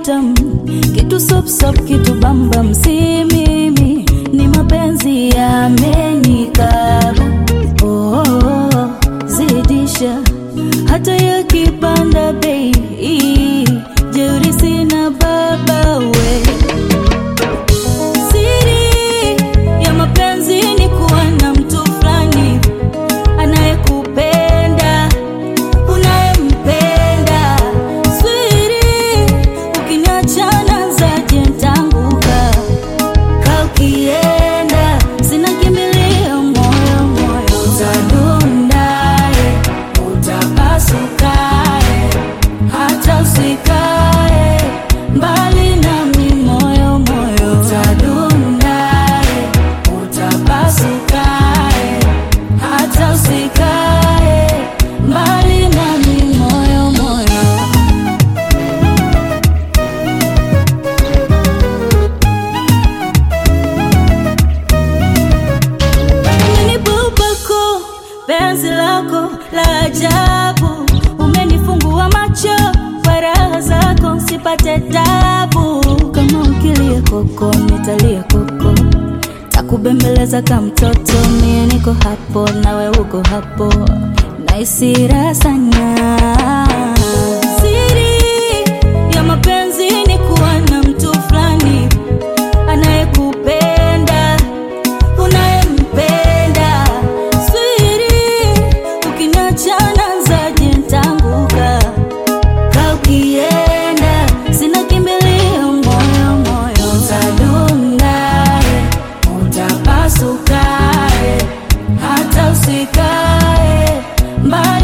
tamtam, kitu sop sop, kitu bambam, si mimi, ni mapenzi yamenikaba. Oh, oh, oh, zidisha hata yakipanda bei, jeuri sina baba we Siri ya mapenzi ni kuwa na mtu fulani anayekupenda, unayempenda. Swiri, ukiniachana zaje ntaanguka. Ka ukienda, sina kimbilio, moyo moyo utadundaye, utapasukaye, hata usikae mbali nami, moyo moyo utadundaye, utapasukaye, hata usikae mbali nami, moyo moyo Umenibubako penzi lako la ajabu, umenifungua macho kwa raha zako, sipate tabu. Kama ukilia koko, nitalia koko, takubembeleza kama mtoto. Mie niko hapo, nawe uko hapo, naisi raha sana. Siri ya mapenzi ni kuwa na mtu fulani anayekupenda unayempenda. Swiri, ukiniachana zaje ntaanguka. Ka ukienda, sina kimbilio, moyo moyo utadundaye, utapasukaye, hata usikae mbali